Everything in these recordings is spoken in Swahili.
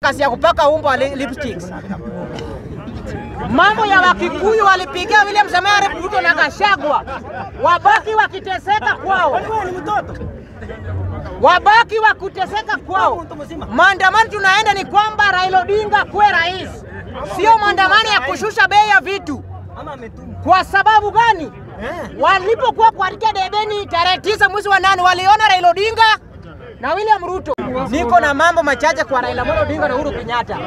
kazi ya kupaka umbo wa li- lipsticks. Mambo ya Wakikuyu walipigia William Samoei Ruto na Gachagua, wabaki wakiteseka kwao, wabaki wakuteseka kwao. Maandamano tunaenda ni kwamba Raila Odinga kuwe rais, sio maandamano ya kushusha bei ya vitu. Kwa sababu gani? Walipokuwa kuandika debeni tarehe tisa mwezi wa nane waliona Raila Odinga na William Ruto. Niko na mambo machache kwa Raila Amolo Odinga na Uhuru Kenyatta.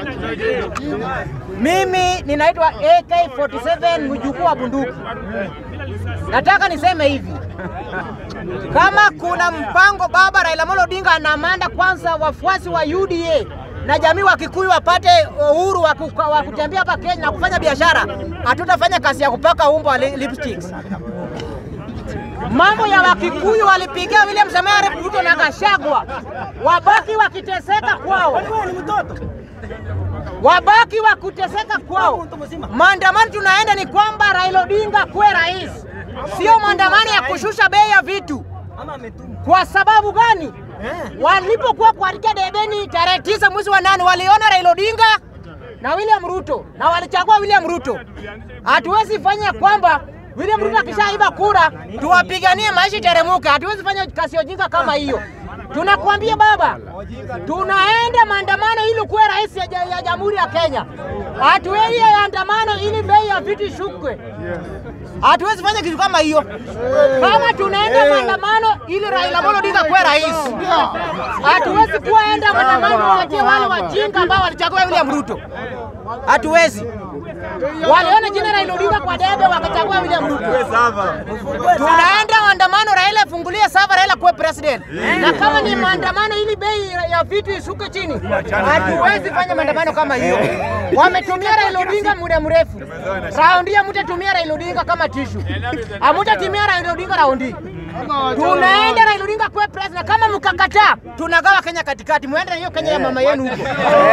Mimi ninaitwa AK47 mjukuu wa bunduki. Nataka niseme hivi, kama kuna mpango baba Raila Amolo Odinga anamanda kwanza wafuasi wa UDA na jamii wa Kikuyu wapate uhuru wa kuka- wa kutembea hapa Kenya na kufanya biashara, hatutafanya kazi ya kupaka umbo wa li- lipsticks. Mambo ya Wakikuyu walipigia William Samoei Ruto na Gachagua, wabaki wakiteseka kwao, wabaki wakuteseka kwao. Maandamano tunaenda ni kwamba Raila Odinga kuwe rais, sio maandamano ya kushusha bei ya vitu. Kwa sababu gani? Walipokuwa kuandika debeni tarehe tisa mwezi wa nane waliona Raila Odinga na William Ruto na walichagua William Ruto. Hatuwezi fanya kwamba William Ruto akishaiba kura tuwapiganie maisha iteremuke. Hatuwezi fanya kazi ya ujinga kama hiyo. Tunakwambia baba, tunaenda maandamano ili kuwe rais ya, ja- ya Jamhuri ya Kenya. Hatuwezi andamano ili bei ya vitu ishukwe. Hatuwezi fanya kitu kama hiyo. Kama tunaenda maandamano ili Raila Amolo Odinga kuwe rais, hatuwezi kuwaenda maandamano waachie wale wajinga ambao walichagua William Ruto. Hatuwezi. Waliona jina Raila Odinga kwa debe wakachagua William Ruto. Tunaenda maandamano, Raila afungulie sava, Raila kuwe president. Na kama ni maandamano ili bei ya vitu ishuke chini, hatuwezi fanya maandamano kama hiyo. Wametumia Raila Odinga muda mrefu. Raundi hii mtatumia Raila Odinga kama tishu, hamutatumia Raila Odinga raundi. Tunaenda Raila Odinga kuwe president. Kama mkakataa, tunagawa Kenya katikati, muende na hiyo Kenya ya mama yenu huko.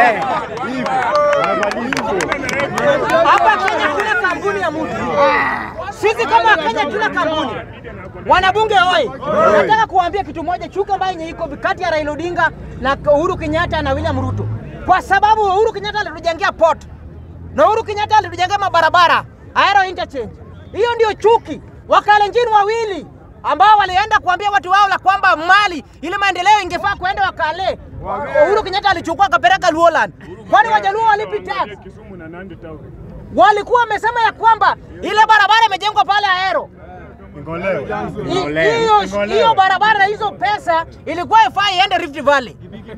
Hapa Kenya kuna kampuni ya mtu. Sisi kama Kenya tuna kampuni. Wanabunge oi, nataka kuambia kitu moja, chuka ambayo yenye iko kati ya Raila Odinga na Uhuru Kenyatta na William Ruto, kwa sababu Uhuru Kenyatta alitujengea port na Uhuru Kenyatta alitujengea mabarabara aero interchange. Hiyo ndio chuki. Wakalenjin wawili ambao walienda kuambia watu wao la kwamba mali ile maendeleo ingefaa kuenda Wakale. Uhuru Kenyatta alichukua akapeleka Luoland. Kwani Wajaluo walipi tax? walikuwa wamesema ya kwamba ile barabara imejengwa pale Aero. I- Hiyo hiyo barabara na hizo pesa ilikuwa ifai iende Rift Valley,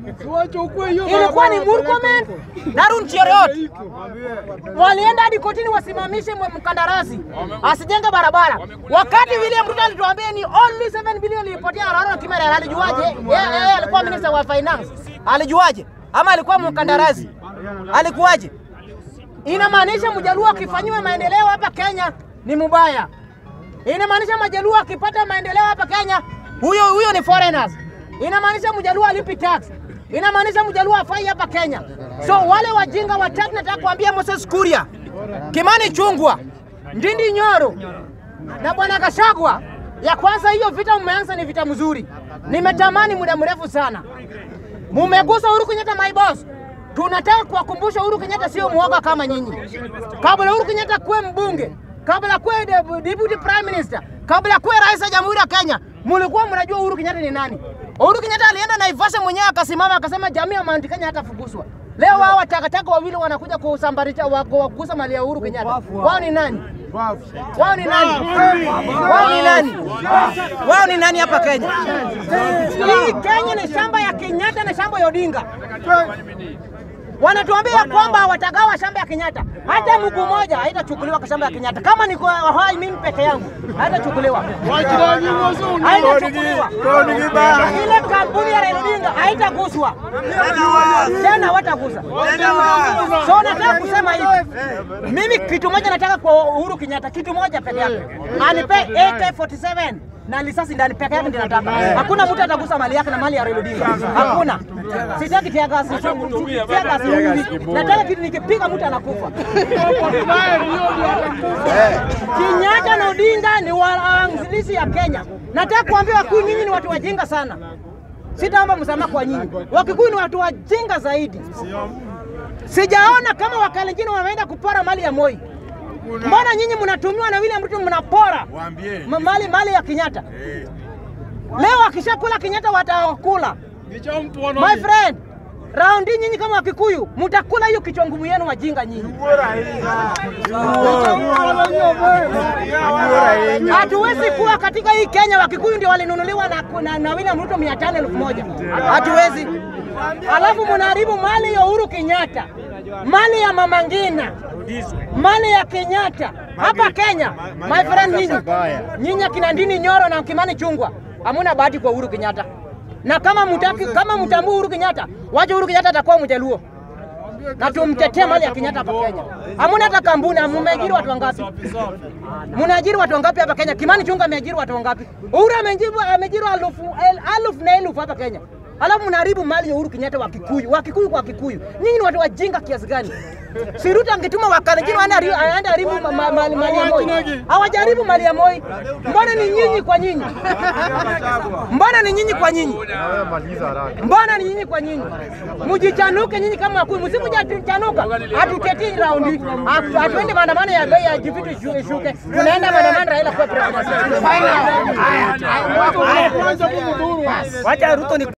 ilikuwa ni Murkomen na Arun Cheruiyot. Walienda hadi kotini wasimamishe mwe- mkandarasi asijenge barabara, wakati William Ruto alituambia ni only 7 bilioni ilipotea Araro Kimera. Alijuaje? Yeye yeye alikuwa minister wa finance, alijuaje? Ama alikuwa mkandarasi, alikuwaje? Inamaanisha mjaluo akifanyiwa maendeleo hapa Kenya ni mubaya. Inamaanisha majaluo akipata maendeleo hapa Kenya, huyo huyo ni foreigners. Inamaanisha mjaluo alipi tax. Inamaanisha mjaluo afai hapa Kenya. So wale wajinga watatu nataka kuambia Moses Kuria, Kimani Chungwa, Ndindi Nyoro na bwana Gachagua, ya kwanza hiyo vita mmeanza ni vita mzuri, nimetamani muda mrefu sana. Mumegusa Uhuru Kenyatta, my boss. Tunataka kuwakumbusha Uhuru Kenyatta sio mwoga kama nyinyi. Kabla Uhuru Kenyatta kuwe mbunge, kabla kuwe de- deputy prime minister, kabla kuwe rais wa jamhuri ya Kenya, mulikuwa mnajua Uhuru Kenyatta ni nani. Uhuru Kenyatta alienda Naivasha mwenyewe akasimama akasema jamii ya Mount Kenya hatafukuzwa. Leo wao watakataka wawili wanakuja kusambarisha wako kugusa mali ya Uhuru Kenyatta. Wao ni nani? Wao ni nani? Wao ni nani? Wao ni nani hapa Kenya? Hii Kenya ni shamba ya Kenyatta na shamba ya Odinga. Wanatuambia kwamba watagawa shamba ya Kenyatta, hata mguu moja haitachukuliwa kwa shamba ya Kenyatta. Kama niko hai mimi peke yangu, haitachukuliwa, haitachukuliwa. Ile kampuni ya Raila Odinga haitaguswa tena, hawatagusa. So nataka kusema hivi, mimi kitu moja nataka kwa Uhuru Kenyatta, kitu moja peke yake, anipe AK47 na risasi ndani peke yake ndio nataka. Hakuna mtu atagusa mali yake na mali ya Raila Odinga. Hakuna. Sitaki tia gasi. Tia gasi. Nataka kitu nikipiga mtu anakufa. Kenyatta na Odinga ni waanzilishi ya Kenya. Nataka kuambia wakuu, nyinyi ni watu wajinga sana. Sitaomba msamaha kwa nyinyi. Wakikuyu ni watu wajinga zaidi. Sijaona kama Wakalenjin wameenda kupora mali ya Moi. Mbona nyinyi mnatumiwa na William Ruto mnapora Waambie. ma- mali mali ya Kenyatta? Eh. Leo akishakula Kenyatta watakula. My friend, round hii nyinyi kama Wakikuyu mtakula hiyo kichwa ngumu yenu wajinga nyinyi. Hatuwezi kuwa katika hii Kenya Wakikuyu ndio walinunuliwa na, na, na William Ruto mia tano elfu moja. Hatuwezi. Alafu mnaharibu mali ya Uhuru Kenyatta, mali ya Mama Ngina, mali ya Kenyatta hapa Kenya. My friend, nyinyi nyinyi akina Ndini Nyoro na Kimani Chungwa hamuna bahati kwa Uhuru Kenyatta, na kama mtaki, kama mtambua Uhuru Kenyatta, wacha Uhuru Kenyatta atakuwa mjaluo na tumtetee mali ya Kenyatta hapa Kenya. Hamuna hata kampuni, mmeajiri watu wangapi? Mnaajiri watu wangapi hapa Kenya? Kimani Chungwa ameajiri watu wangapi? Uhuru ameajiri ameajiri elfu el- elfu na elfu hapa Kenya. Alafu mnaharibu mali ya Uhuru Kenyatta wa Kikuyu, wa Kikuyu kwa Kikuyu. Nyinyi ni watu wajinga kiasi gani? Si Ruto angetuma Wakalenjin waende haribu aende haribu ma- ma- mali mali ya Moi. Hawajaribu mali ya Moi. Mbona ni nyinyi kwa nyinyi? Mbona ni nyinyi kwa nyinyi? Mbona ni nyinyi kwa nyinyi? Mjichanuke nyinyi kama wakuu, msipochanuka hatutetii raundi, Hatu- hatuendi maandamano ya bei ya vitu ishu- ishuke, tunaenda maandamano Raila kwa president. Wacha Ruto ni